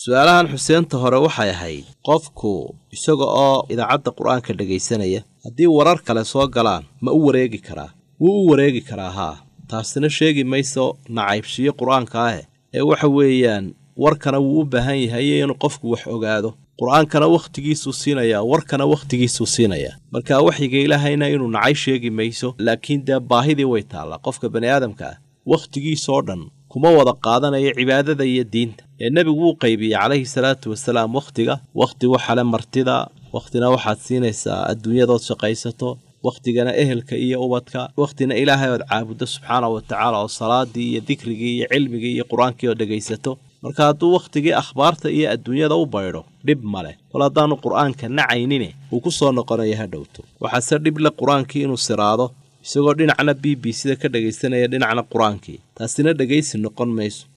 su-aalahan xuseenta hore waxay ahayd qofku isaga oo idaacadda qur-aanka dhegaysanaya haddii warar kale soo galaan ma u wareegi karaa wuu u wareegi karaa haa taasina sheegi mayso nacaybshiyo qur-aanka ah ee waxa weeyaan warkana wuu u baahan yahay inuu qofku wax ogaado qur-aankana wakhtigiisuu siinayaa warkana wakhtigiisuu siinayaa marka waxyiga ilaahayna inuu nacay sheegi mayso laakiin dee baahidii way taallaa qofka bani aadamka ah wakhtigiisoo dhan kuma wada qaadanayo cibaadada iyo diinta ee nebigu wuu qaybiyey calayhi salaatu wasalaam wakhtiga wakhti waxale martida wakhtina waxaad siinaysaa adduunyadood shaqaysato wakhtigana ehelka iyo ubadka wakhtina ilaahay ood caabuddo subxaana wa tacaala oo salaadii iyo dikrigii iyo cilmigii iyo qur-aankii oo dhegaysato marka hadduu wakhtigii akhbaarta iyo adduunyada u baydho dhib ma leh kol haddaanu qur-aanka nacaynine wuu ku soo noqonaya ha dhowto waxaase dhib le qur-aankii inuu siraado isagoo dhinacna b b sida ka dhegaysanaya dhinacna qur-aankii taasina dhegaysi noqon mayso